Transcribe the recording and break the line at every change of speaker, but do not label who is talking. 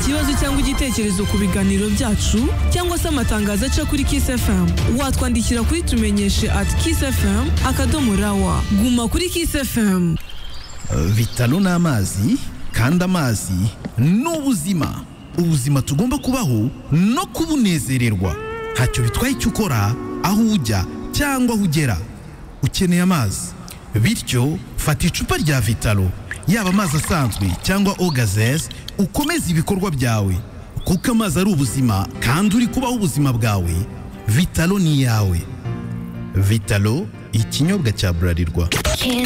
cyangwa igitekerezo ku biganiro byacu cyangwa se amatangazo aca kuri Kiss FM watwandikira kuri tumenyeshe at Kiss FM akadomo rawa guma kuri Kiss FM
bitaro ni amazi kandi amazi ni ubuzima ubuzima tugomba kubaho no kubunezererwa ntacyo bitwaye icyo ukora aho ujya cyangwa aho ugera ukeneye amazi bityo fata icupa rya vitaro yaba amazi asanzwe cyangwa ogazesi ukomeze ibikorwa byawe kuko amazi ari ubuzima kandi uri kubaho ubuzima bwawe vitaro ni iyawe vitaro ikinyobwa cya burarirwa
Kiss